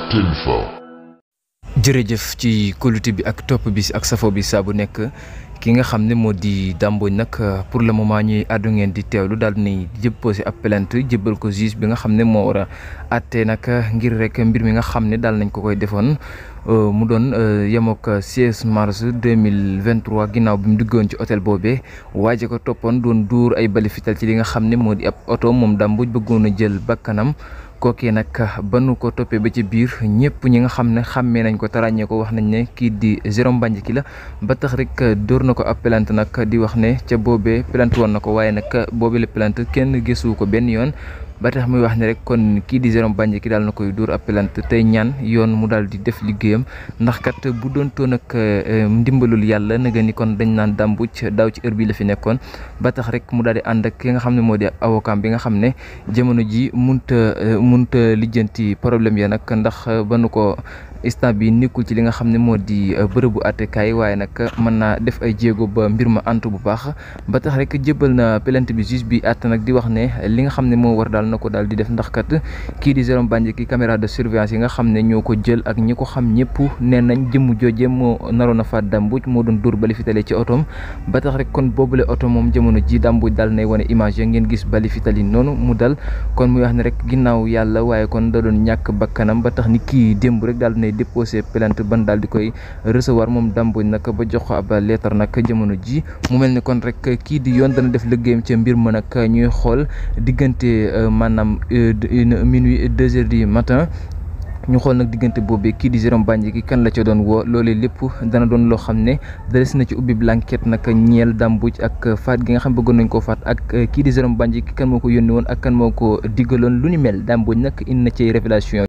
Tinfa. jërëjëf ci kóolute bi ak topp bi ak safo bi saa bu nekk ki nga xam ne moo di Dame Mbodj nag pour le moment ñuy àddu ngeen di teewlu daal di déposé ab plainte jébbal ko juge bi nga xam ne moo war a àtte nag ngir rek mbir mi nga xam ne daal nañ ko koy defoon mu doon yemook 16 mars 2023 ginnaaw bi mu duggoon ci hôtel boobee waaje ko toppoon doon duur ay bali fital ci li nga xam ne moo di ab oto moom Dame Mbodj bëggoon a jël bakkanam kookee nag ba nu ko toppee ba ci biir ñëpp ñi nga xam ne xàmmee nañ ko tarañee ko wax nañ ne kii di Jérôme Bandiaky la ba tax rek dóor na ko ab plainte nag di wax ne ca boobee plainte woon na ko waaye nag boobee la plainte kenn gëstu ko benn yoon ba tax muy wax ne rek kon kii di Jérôme Bandiaky daal na koy dóor ab plainte tey ñaan yoon mu daal di def liggéeyam ndax kat bu doon toon ak ndimbalul yàlla na nga ni kon dañ naan Dame Mbodj daaw ci heure bi la fi nekkoon ba tax rek mu daal di ànd ak ki nga xam ne moo di avocat bi nga xam ne jamono ji munta munta lijjanti problème ya nag ndax ba nu ko instant bi nekkul ci li nga xam ne moo di bërëbu àttekaay waaye nag mën naa def ay jéego ba mbir ma antu bu baax ba tax rek jébbal na plainte bi juge bi àtt nag di wax ne li nga xam ne moo war daal na ko daal di def ndax kat kii di Jérôme Bandiaky caméra de surveillance yi nga xam ne ñoo ko jël ak ñi ko xam ñëpp nee nañ jëmm jooje moo naroon a faat Dame Mbodj moo doon dóor bali fitale ci otoom ba tax rek kon boobule oto moom jamono ji Dame Mbodj daal nay wane image ya ngeen gis bali fitali noonu mu dal kon muy wax ne rek ginnaaw yàlla waaye kon da doon ñàkk bakkanam ba tax ni kii démb rek daal nay déposé plainte ban daal di koy recevoir moom Dame Mbodj nag ba jox ko ab lettre nag jamono ji mu mel ni kon rek kii di yoon dana def liggéeyam ca mbir ma nag ñuy xool diggante maanaam minuit deux heures du matin ñu xool nag diggante boobee kii di Jérôme Bandiaky kan la ca doon woo loolee lépp dana doon loo xam ne des na ci ubbi blanquette nag ñeel Dame Mbodj ak faat gi nga xam bëggoon nañ koo faat ak kii di Jérôme Bandiaky kan moo ko yónni woon ak kan moo ko diggaloon lu ni mel Dame Mbodj nag indi na ci révélation